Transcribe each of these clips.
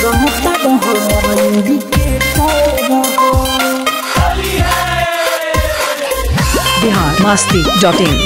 रंगता हमर इंडिकेटर हो बिहार मस्ती डॉट इन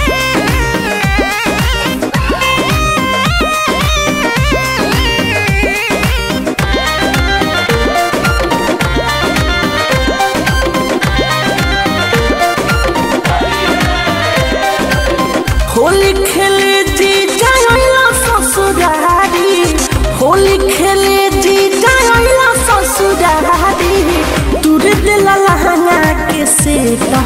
होली खेले जी जाइला ससुरारी होली खेले जी जाइला ससुरारी तुर दिला लहंगा के से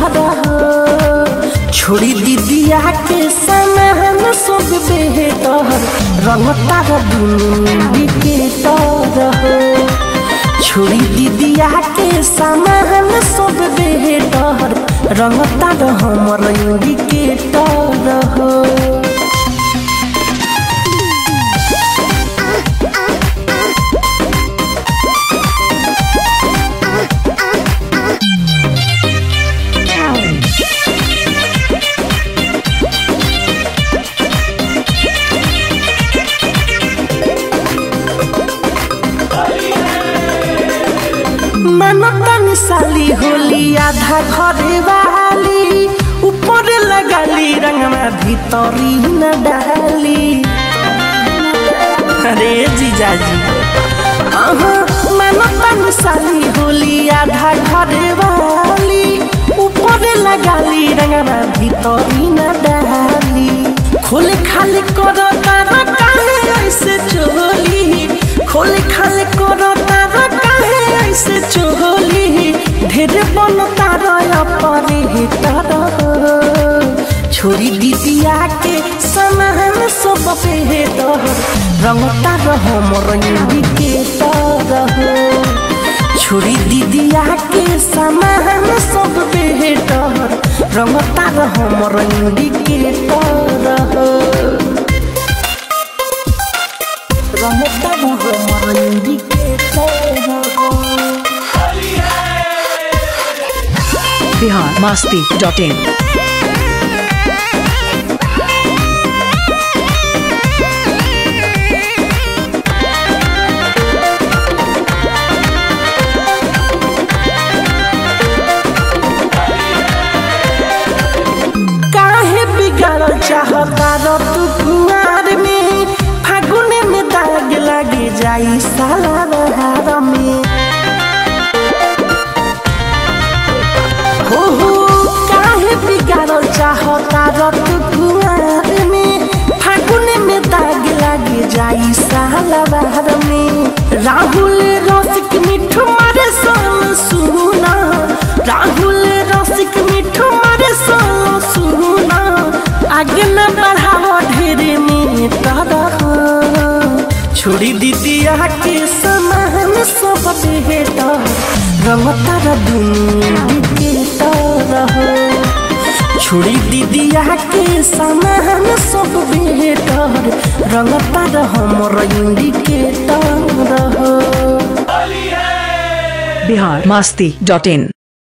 छोड़ी दीदिया के समान सब बेहतर रंगता दुनिया के तरह छोड़ी दीदिया के सामान सब बेहतर रंगता हमर इंडिकेटर हो मनता निसाली होली आधा घरे वाली ऊपर लगाली रंगवा भीतरी न डाली अरे जीजाजी अहाँ मनता निसाली होली आधा घरे वाली ऊपर लगाली रंगवा भीतरी न डाली खोले खाली करो तारा काहे ऐसे चोली खोले खाली करो तारा काहे ऐसे चोली ढेर बन तारा परे तरह छोरी दीदिया के समान सब बेहतर रंगता रह मोर इंडिकेटर छोरी दीदिया के समान सब बेहतर रंगता रह मोर इंडिकेटर रंगता रह मोर indicator Bihar Masti dot in काहे बिगाड़ चाहता रो तू कुआर में फागुने में दाग लगे जाई साला बहार में हो हो काहे बिगाड़ चाहता रो तू कुआर में फागुने में दाग लगे जाई साला बहार में राहुल रसिक मिठू मारे सोन सुना राहुल रसिक मिठू मारे सोन सुना आगे न बढ़ाओ ढेरे में तरह छोड़ी दीदिया के समान सब बेहतर रंगता र दुनिया के तरह छोड़ी दीदिया के समान सब बेहतर रंगता र हमर इंडिकेटर हो बिहार मस्ती डॉट इन